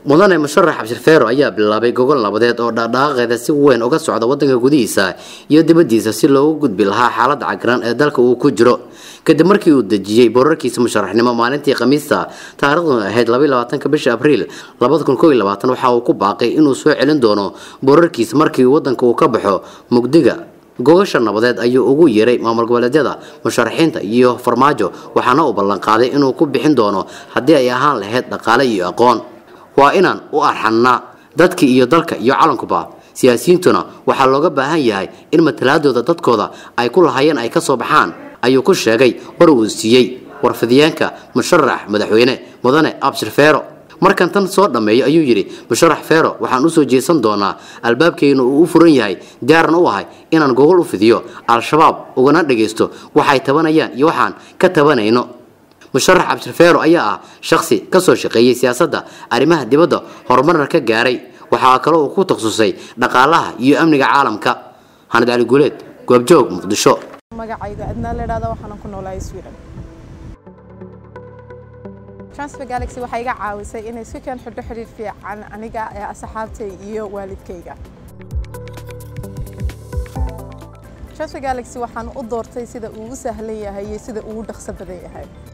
mudane musharax cabshirfeero ayaa bilaabay gogol nabadeed oo dhaqdhaqaaqeeda si weyn uga socda wadanka gudihiisa iyo dibadiisa si loogu gudbi lahaa xaalada cagran ee dalka uu ku jiro kadib markii uu dejiyey boorarkiisa musharaxnimo maalintii khamiista taariikhduna ahayd labaatanka bisha abriil waxa uu ku baaqay inuu soo celin doono boorarkiisa markii wadanka uu ka baxo mugdiga gogasha nabadeed ayuu ugu yeeray maamul goboleedyada musharaxiinta iyo farmaajo waxaana uu ballanqaaday inuu ku bixin doono haddii ay ahaan lahayd dhaqaale iyo aqoon waa inaan u arxannaa dadka iyo dalka iyo calankuba siyaasiyiintuna waxaa looga baahan yahay in matalaadooda dadkooda ay ku lahaayeen ay ka soo baxaan ayuu ku sheegay war uu siiyey warfidiyeenka musharax madaxweyne mudane abshir feero markan tan soo dhammeeyo ayuu yidhi musharax feero waxaan usoo jeesan doonaa albaabkeyna uu u furan yahay diyaaran u ahay inaan gogol u fidiyo al-shabaab ugana dhagaysto waxay tabanayaan iyo waxaan ka tabanayno musharax cabshirfeero ayaa ah shakhsi kasoo shaqeeyey siyaasadda arrimaha dibadda horumarna ka gaaray waxaa kaloo uu ku takhasusay dhaqaalaha iyo amniga caalamka xanad cali guuleed goobjoog muqdisho magacayga adnaa la idhahda waxaana ku noolahay sweden transfer galaxy waxay iga caawisay inay si keen xidho xidhiir fiican aniga ee asxaabtay iyo waalidkayga transfer galaxy waxaan u doortay sida uu u sahlan yahay iyo sida uu u dhaqso badan yahay